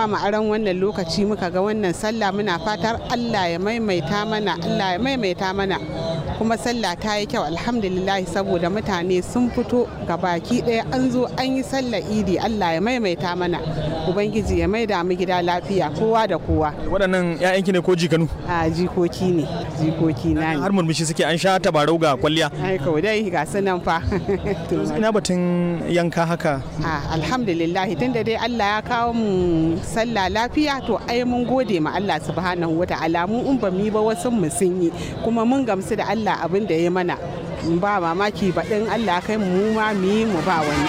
ba mu aron wannan lokaci muka ga wannan sallah muna fatar Allah ya maimaita mana Allah ya maimaita mana kuma sallah ta yi kyau alhamdulillah saboda mutane sun fito ga baki ɗaya an zo an yi sallar idi Allah ya maimaita mana ubangiji ya maida mu gida lafiya kowa da kowa waɗannan 'ya'yanki ne ko jikanu a jikoki ne jikoki na ne har murmushi suke an sha tabarau ga kwalliya ai kawai dai ga su nan fa ina batun yanka haka a alhamdulillah tunda dai Allah ya kawo mu sallah lafiya to ai mun gode ma Allah subhanahu wata'ala mu in ba mu yi ba wasu mu sun yi kuma mun gamsu da Allah abin da ya mana ba mamaki baɗin Allah kai mu ma mu yi mu ba wani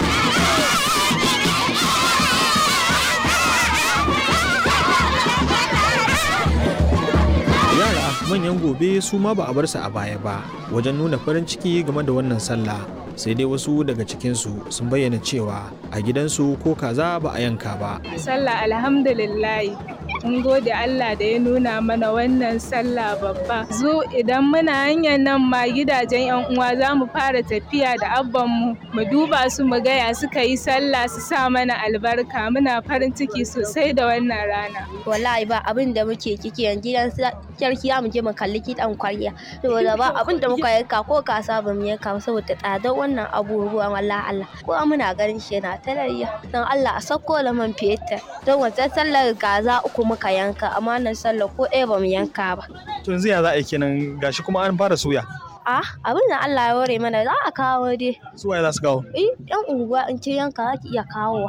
yara manyan gobe su ma ba a bar su a baya ba wajen nuna farin ciki game da wannan sallah sai dai wasu daga cikinsu sun bayyana cewa a gidansu ko kaza ba a yanka ba sallah alhamdulillah mun gode Allah da ya nuna mana wannan sallah babba zo idan muna hanyar nan ma gidajen yan uwa za mu fara tafiya da abban mu mu duba su mu gaya suka yi sallah su sa mana albarka muna farin ciki sosai da wannan rana wallahi ba abin da muke kiki yanzu gidan sarki mu je mu kalli kiɗan kwarya saboda ba abin da muka yanka ko kasa ba mu yanka saboda tsadar wannan abubuwan wallahi Allah ko muna ganin shi yana talayya don Allah a sako da man fetur don wata sallar gaza uku muka yanka amma nan sallar ko ɗaya ba mu yanka ba to yanzu ya za a yi kenan gashi kuma an fara soya a abin da Allah ya ware mana za a kawo dai su waye za su kawo eh yan unguwa in ce yanka za ki iya kawowa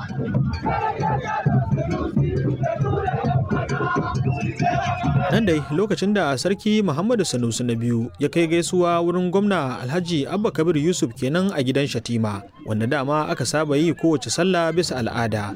nan dai lokacin da sarki muhammadu sanusi na biyu ya kai gaisuwa wurin gwamna alhaji abba kabir yusuf kenan a gidan shatima wanda dama aka saba yi kowace sallah bisa al'ada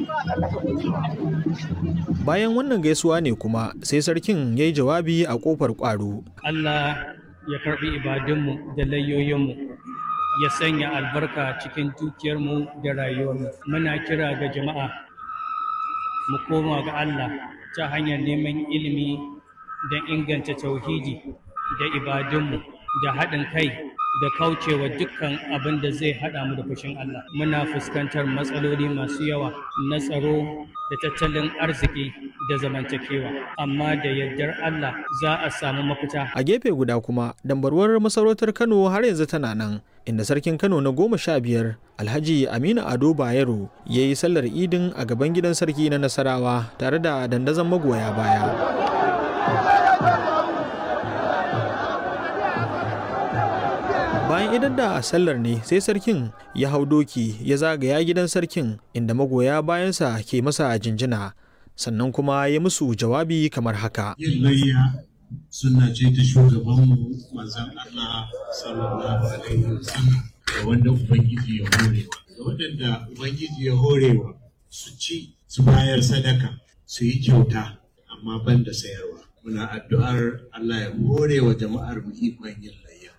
bayan wannan gaisuwa ne kuma sai sarkin ya yi jawabi a kofar kwaro allah ya karbi ibadunmu da layoyinmu ya sanya albarka cikin dukiyarmu da rayuwarmu muna kira ga jama'a mu koma ga allah ta hanyar neman ilimi don inganta tauhidi da ibadunmu da haɗin kai da kaucewa dukkan abin da zai haɗa mu da fushin Allah. Muna fuskantar matsaloli masu yawa na tsaro da tattalin arziki da zamantakewa, amma da yardar Allah za a samu mafita. A gefe guda kuma, dambarwar masarautar Kano har yanzu tana nan, inda sarkin Kano na goma sha biyar Alhaji Aminu Ado Bayero ya yi sallar idin a gaban gidan sarki na Nasarawa tare da dandazon magoya baya. bayan idan da sallar ne sai sarkin ya hau doki ya zagaya gidan sarkin inda magoya bayansa ke masa jinjina sannan kuma ya musu jawabi kamar haka yin layya suna ce ta shugabanmu manzan Allah sallallahu alaihi wasallam da wanda ubangiji ya horewa da waɗanda ubangiji ya horewa su ci su bayar sadaka su yi kyauta amma ban da sayarwa muna addu'ar Allah ya hore wa jama'ar mu ikon yin layya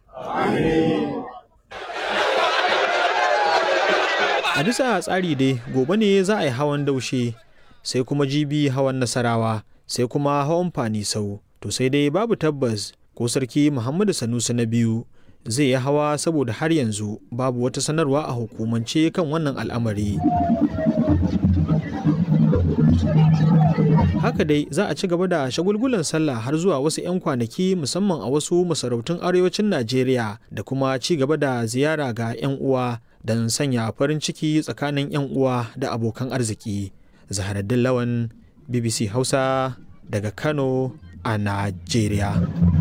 A bisa tsari dai gobe ne za a yi hawan daushe sai kuma jibi hawan nasarawa sai kuma hawan fanisau to sai dai babu tabbas ko sarki Muhammadu Sanusi na biyu zai yi hawa saboda har yanzu babu wata sanarwa a hukumance kan wannan al'amari. haka dai za a ci gaba da shagulgulan sallah har zuwa wasu 'yan kwanaki musamman a wasu masarautun arewacin najeriya da kuma ci gaba da ziyara ga 'yan uwa don sanya farin ciki tsakanin 'yan uwa da abokan arziki zaharaddin lawan bbc hausa daga kano a najeriya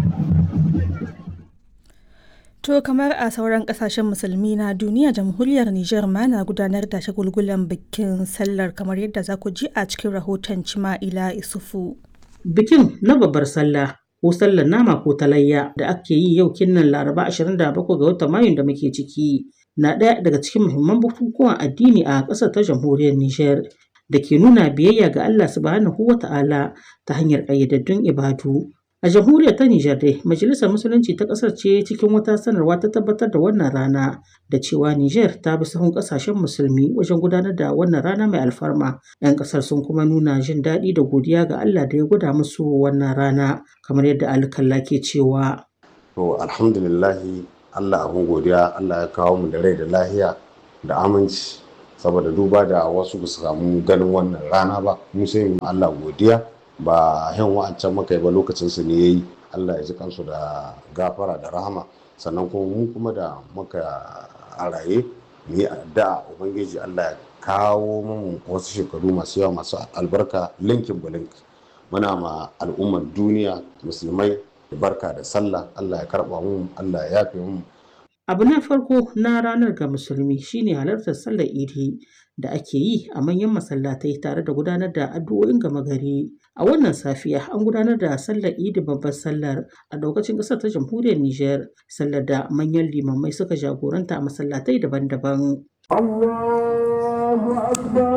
To kamar a sauran kasashen musulmi na duniya jamhuriyar Nijar ma na gudanar da shagulgulan bikin sallar kamar yadda za ku ji a cikin rahoton Cima'ila Isufu. Bikin na babbar sallah ko sallar nama ko talayya da ake yi yau kinnan Laraba 27 ga watan Mayun da muke ciki na ɗaya daga cikin muhimman bukukuwan addini a ƙasar ta jamhuriyar Nijar da ke nuna biyayya ga Allah subhanahu wa ta'ala ta hanyar ƙayyadaddun ibadu. A jamhuriyar ta Nijar dai, Majalisar Musulunci ta ƙasar ce cikin wata sanarwa ta tabbatar da wannan rana da cewa Nijar ta bi sahun ƙasashen musulmi wajen gudanar da wannan rana mai alfarma. 'Yan ƙasar sun kuma nuna jin daɗi da godiya ga Allah da ya gwada musu wannan rana, kamar yadda alkalla ke cewa. To alhamdulillahi Allah abin godiya Allah ya kawo mu da rai da lahiya da aminci saboda duba da wasu ba su samu ganin wannan rana ba mu sai Allah godiya ba yan wa'ancan muka yi ba lokacin su ne yayi Allah ya ji kansu da gafara da rahama sannan kuma mu kuma da muka a raye mu yi addu'a ubangiji Allah ya kawo mu wasu shekaru masu yawa masu albarka linkin bulink muna ma al'ummar duniya musulmai barka da sallah Allah ya karba mu Allah ya yafe mu Abu na farko na ranar ga musulmi shine halartar sallar idi da ake yi a manyan masallatai tare da gudanar da addu'o'in gama gari. A wannan safiya an gudanar da sallar idi babbar sallar a daukacin ƙasar ta jamhuriyar Nijar, sallar da manyan limamai suka jagoranta a masallatai daban-daban. Allahu akbar.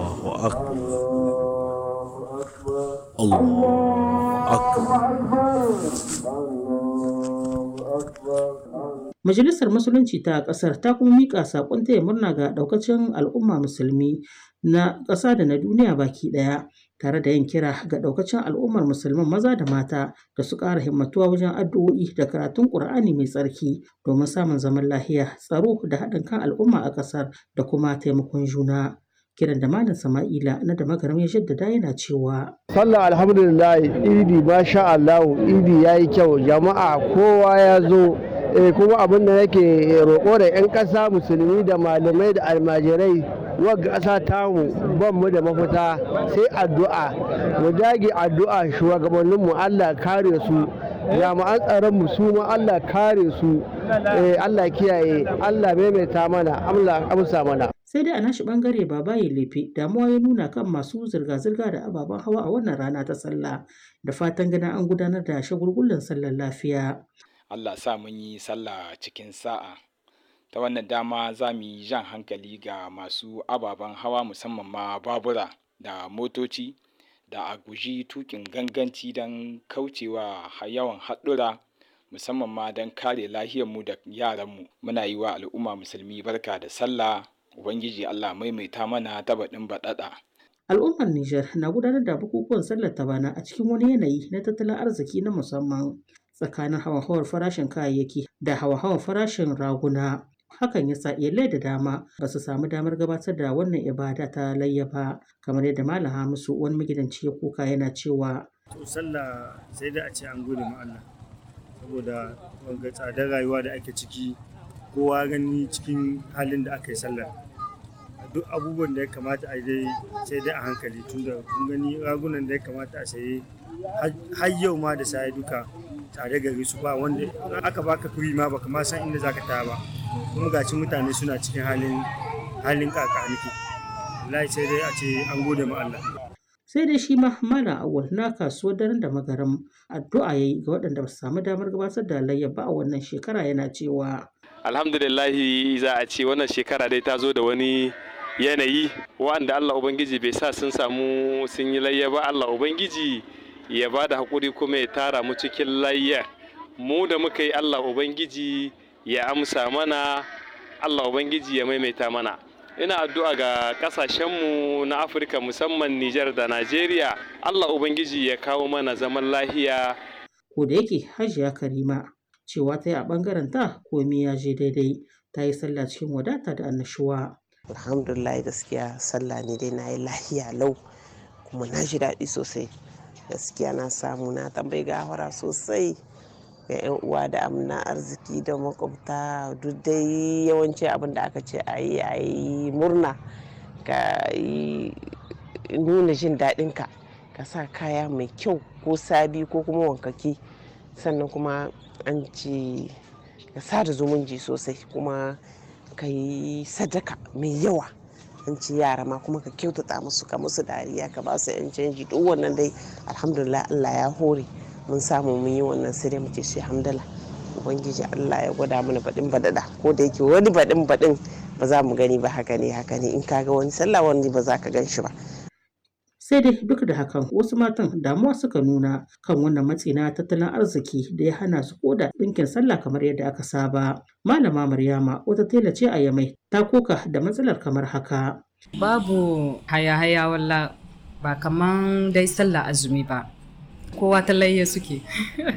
Allahu akbar. Majalisar Musulunci ta ƙasar ta kuma miƙa saƙon taya murna ga ɗaukacin al'umma musulmi na ƙasa da na duniya baki ɗaya tare da yin kira ga ɗaukacin al'ummar musulman maza da mata da su ƙara himmatuwa wajen addu'o'i da karatun ƙur'ani mai tsarki domin samun zaman lahiya tsaro da haɗin kan al'umma a ƙasar da kuma taimakon juna. kiran da malam sama'ila na da magaram ya jaddada yana cewa sallah alhamdulillah idi masha Allah idi yayi kyau jama'a kowa ya zo eh kuma abin da nake roƙo da 'yan ƙasa musulmi da malamai da almajirai wagga ƙasa tamu ban mu da mafita sai addu'a mu dage addu'a shugabanninmu Allah kare su jami'an tsaron mu su ma Allah kare su Allah kiyaye Allah maimaita mana Allah amsa mana sai dai a nashi bangare babaye lefe damuwa ya nuna kan masu zirga-zirga da ababen hawa a wannan rana ta sallah da fatan ganin an gudanar da shagulgullan sallar lafiya Allah sa mun yi sallah cikin sa'a ta wannan dama za mu yi jan hankali ga masu ababen hawa musamman ma babura da motoci da a guji tukin ganganci don kaucewa yawan haɗura musamman ma don kare lahiyarmu da yaranmu muna yi wa al'umma musulmi barka da sallah ubangiji allah maimaita mana ta baɗin baɗaɗa al'ummar Nijar na gudanar da bukukuwan sallar ta bana a cikin wani yanayi na tattalin arziki na musamman tsakanin hawa-hawar farashin kayayyaki da hawa-hawar farashin raguna hakan ya sa iyalai da dama ba su samu damar gabatar da wannan ibada ta layya ba kamar yadda malam hamisu wani magidanci ya kuka yana cewa to sallah sai da a ce an gode ma Allah saboda wanga tsadar rayuwa da ake ciki kowa gani cikin halin da aka yi sallar duk abubuwan da ya kamata a dai sai dai a hankali tunda kun gani ragunan da ya kamata a saye har yau ma da sai duka tare gari su ba wanda aka baka kuri ma baka ma san inda zaka ta ba kuma gaci mutane suna cikin halin halin kakaniki wallahi sai dai a ce an gode ma Allah sai dai shi ma malam awal na kasuwar daren da magaram addu'a yayi ga waɗanda ba su samu damar gabatar da layya ba a wannan shekara yana cewa alhamdulillahi za a ce wannan shekara dai ta zo da wani yanayi wanda Allah Ubangiji bai sa sun samu sun yi layya ba Allah Ubangiji ya ba da haƙuri kuma ya tara mu cikin layya mu da muka yi Allah Ubangiji ya amsa mana Allah Ubangiji ya maimaita mana ina addu'a ga ƙasashenmu na Afirka musamman Nijar da Najeriya Allah Ubangiji ya kawo mana zaman lahiya ko da yake Hajiya Karima cewa ta yi a ɓangaren ta komai ya je daidai ta yi sallah cikin wadata da annashuwa. alhamdulillah gaskiya sallah ne dai na yi lahiya lau kuma na ji daɗi sosai gaskiya na samu na tambayi gawara sosai ga 'yan uwa da amna arziki da makwabta duk dai yawanci abin da aka ce a yi a yi murna ka yi nuna jin daɗinka ka sa kaya mai kyau ko sabi ko kuma wankaki sannan kuma an ce ka sada zumunci sosai kuma ka yi sadaka mai yawa an ci yara ma kuma ka kyautata musu ka musu dariya ka ba su yan canji duk wannan dai alhamdulillah Allah ya hore mun samu mun yi wannan sai dai muke shi hamdala ubangiji Allah ya gwada mana baɗin baɗaɗa ko da yake wani baɗin baɗin ba za mu gani ba haka ne haka ne in ka ga wani sallah wani ba za ka gan shi ba sai dai duk da hakan wasu matan damuwa suka nuna kan wannan matsi na tattalin arziki da ya hana su koda ɗinkin sallah kamar yadda aka saba malama maryama wata tela ce a yamai ta koka da matsalar kamar haka babu haya-haya walla ba kaman dai sallah azumi ba kowa talayya suke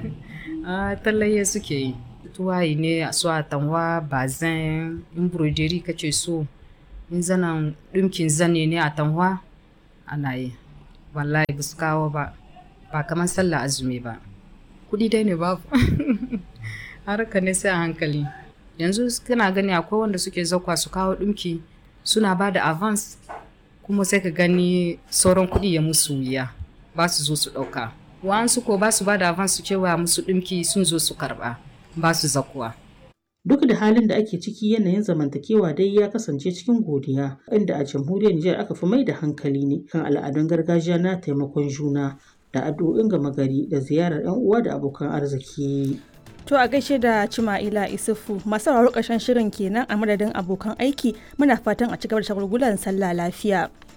talayya suke yi tuwayi ne a su atanwa bazin embroidery kace so in zanen ɗinkin zane ne a tanwa ana yi wallahi ba su kawo ba ba kamar sallah azumi ba kuɗi dai ne babu harka ne sai a hankali yanzu kana gani akwai wanda suke zakwa su kawo ɗinki suna ba da avance kuma sai ka gani sauran kuɗi ya musu wuya ba su zo su ɗauka wa'ansu ko ba su ba da avance su cewa musu ɗinki sun zo su karɓa ba su zakuwa Duk da halin da ake ciki yanayin zamantakewa dai ya kasance cikin godiya, inda a jamhuriyar Nijar aka fi mai da hankali ne kan al'adun gargajiya na taimakon juna da addu'o'in gama gari da ziyarar 'yan uwa da abokan arziki. To a gaishe da Cima'ila Isufu masu sauraro ƙarshen shirin kenan a madadin abokan aiki muna fatan a ci gaba da shagulgulan sallah lafiya.